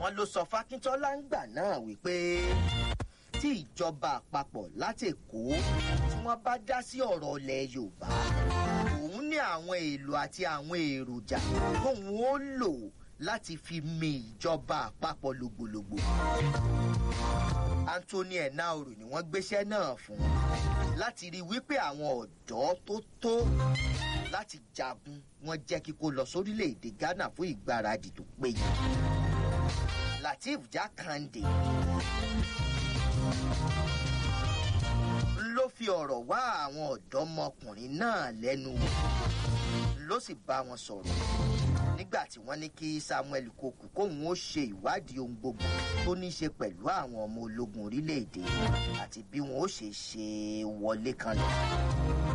wọn ló sọ fákíntọ́lá ń gbà náà wípé tí ìjọba àpapọ̀ láti èkó tí wọ́n bá dá sí ọ̀rọ̀ ilẹ̀ yorùbá òun ní àwọn èlò àti àwọn èròjà tóun ó lò láti fi mi ìjọba àpapọ̀ lògbòlògbò. anthony enaoro ni wọ́n gbéṣẹ́ náà fún láti rí wípé àwọn ọ̀dọ́ tó tó láti jagun wọn jẹ́ kíkó lọ sórílẹ̀‐èdè ghana fún ìgbáradì tó péye. lateef jákàndé ló fi ọ̀rọ̀ wá àwọn ọ̀dọ́mọkùnrin náà lẹ́nu wò ló sì bá wọn sọ̀rọ̀ nígbà tí wọ́n ní kí samuel koku kóun ó ṣe ìwádìí ohun gbogbo tó ní í ṣe pẹ̀lú àwọn ọmọ ológun orílẹ̀-èdè àti bí wọn ó ṣe ṣe wọlé kan lọ.